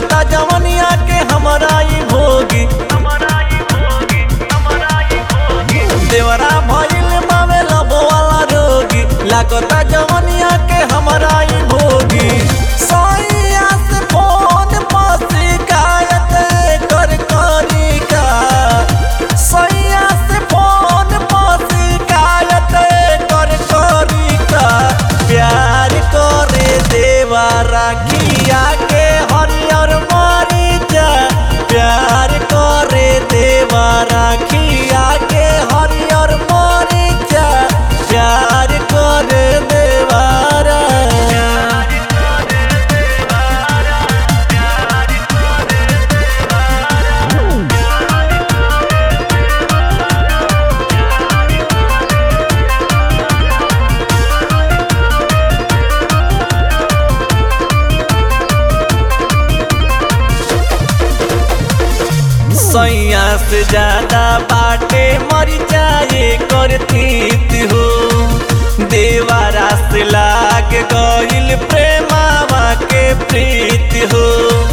लागता जवनिया के हमरा ई भोगी देवरा भइल मावे लबो वाला रोगी लागता जवनिया के हमरा ई भोगी सैया से फोन पर शिकायत कर करी का सैया से फोन पर शिकायत कर करी का प्यार करे देवा राखिया के हरियर मरीचा प्यार करे देवा राखिया के हरियर मरीचा प्यार करे देवारा सैया से ज्यादा बाटे मर जाए करतीत हो देवारा से लाग गइल प्रेमावा के प्रीत हो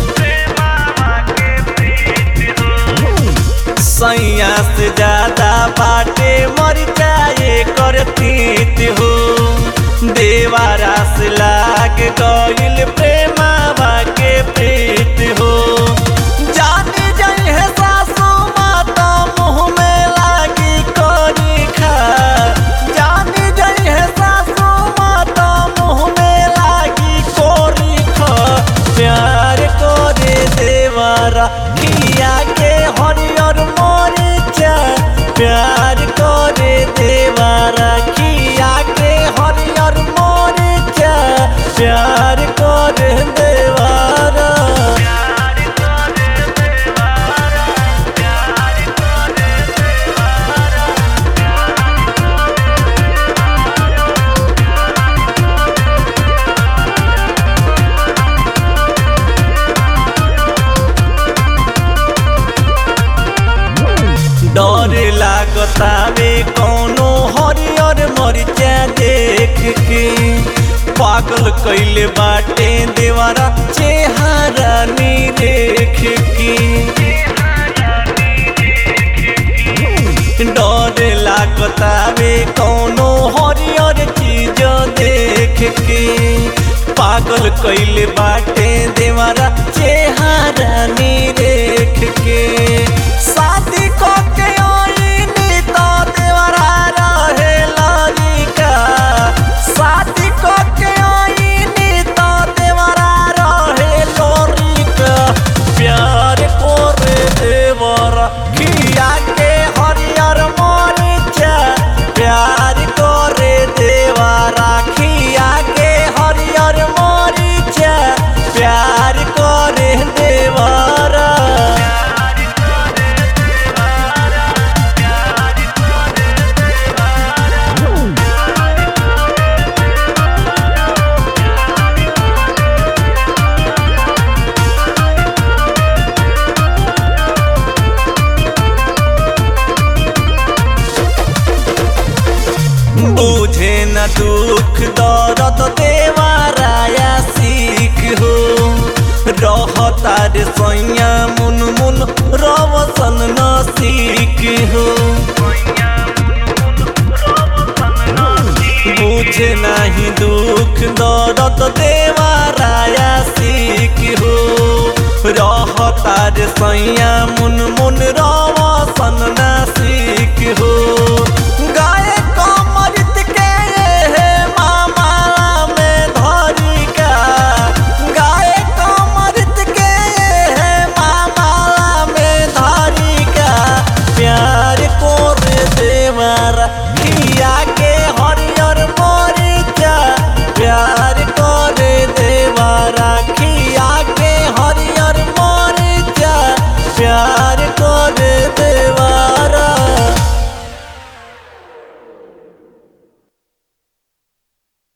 सैया से ज्यादा बाटे मर जाए करतीत हो देवारा से लाग गइल प्रेमावा के प्रीत हो जाने जाई है सासू माता मुँह में लागी करी खा जाने जाई है सासू माता मुँह में लागी कोरी खा प्यार करे देवारा किया के हरियर मरीचा प्यार करे देवारा किया के हरियर मरीचा प्यार करे देवारा डर लागतावे कौनो हरियर मरिचा देख के पागल कैले बाटे देवारा चेहरा नी देख के डर लागतावे कौनो हरियर चीज देख के पागल कैले बाटे देवारा चेहरा नी देख के शादी को के आईनी तो देवरा रहे लड़का शादी को के आईनी तो देवरा रहे लड़का प्यार करे देवरा खिया के हरियर मरीचा प्यार करे देवरा खिया के हरियर मरीचा प्यार करे देवरा बुझे न दुख दर्द देवाराया सीख हो रहता रे सैया मुन मुन रवसन न सीख हो बुझे नहीं दुख दर्द देवाराया सीख हो रहता रे सैया मुन मुन रवसन न